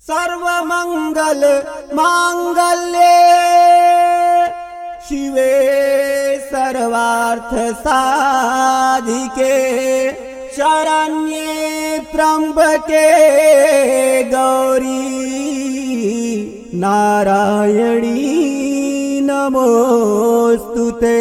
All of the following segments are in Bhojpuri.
सर्वमङ्गल माङ्गल्ये शिवे सर्वार्थ साधिके शरण्ये त्र्यम्बके गौरी नारायणी नमोऽस्तु ते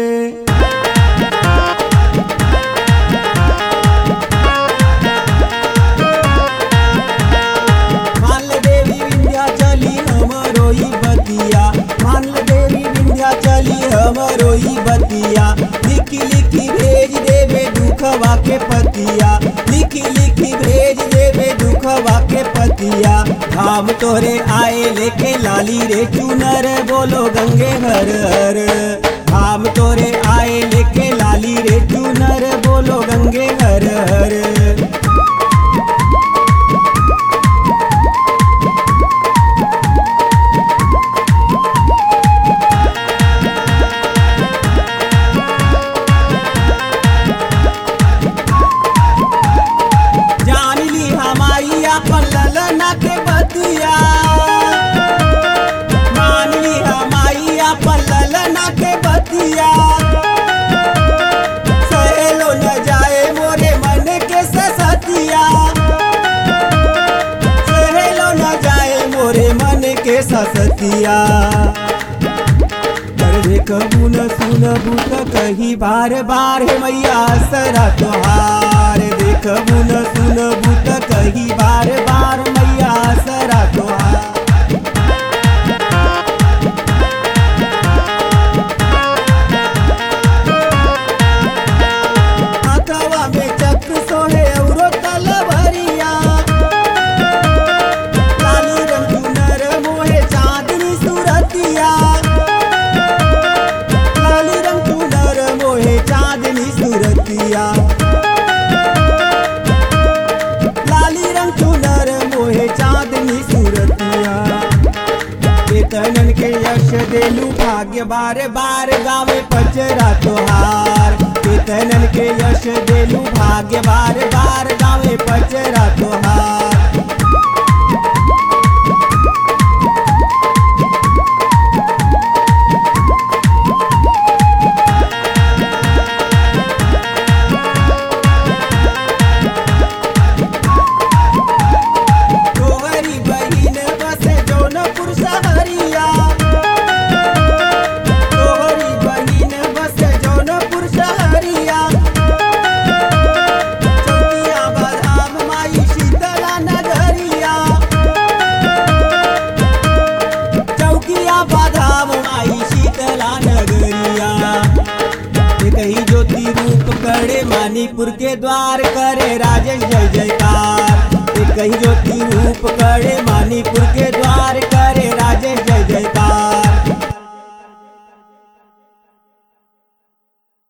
माल देवी विंध्या चली हमरोई बतिया माल देवी विंध्या चली हमरोई बतिया लिखी लिखी भेज देवे दुखवा के पतिया लिखी लिखी भेज देवे दुखवा के पतिया धाम तोरे आए लेके लाली रे चुनर बोलो गंगे हर हर धाम तोरे आए लेके लाली रे चुनर बोलो गंगे हर हर जान ली हमारी अपन ललना के बतिया मान ली हमारी अपन ललना के बतिया सहेलो न जाए मोरे मन के ससतिया सहेलो न जाए मोरे मन के ससतिया देखबू न सुनबू त कही बार बार हे मैया सरा तोहार देखबू न सुनबू त कही बार बार मैया सरा तोहार हाथवा में चक्र सोहे औरो तलवरिया लाली रंग चुनर मोहे चांदनी सूरतिया लाली रंग चुनर मोहे चांदनी सूरतिया लाली रंग चुनर मोहे चांदनी सूरतिया वेतनन के यश देलू भाग्य बार बार गावे पचरा तोहार वेतनन के यश देलू भाग्य बार बार गावे पचरा तोहार तोहरी बहिन बसे जौनपुर शहरिया तोहरी बहिन बसे जौनपुर शहरिया चौकिया बदाम माई शीतला नगरिया चौकिया बादाम माई शीतला नगरिया ये कही ज्योति रूप करे मानीपुर के द्वार करे राजेश जय जयकार ये कही ज्योति रूप करे मानीपुर के द्वार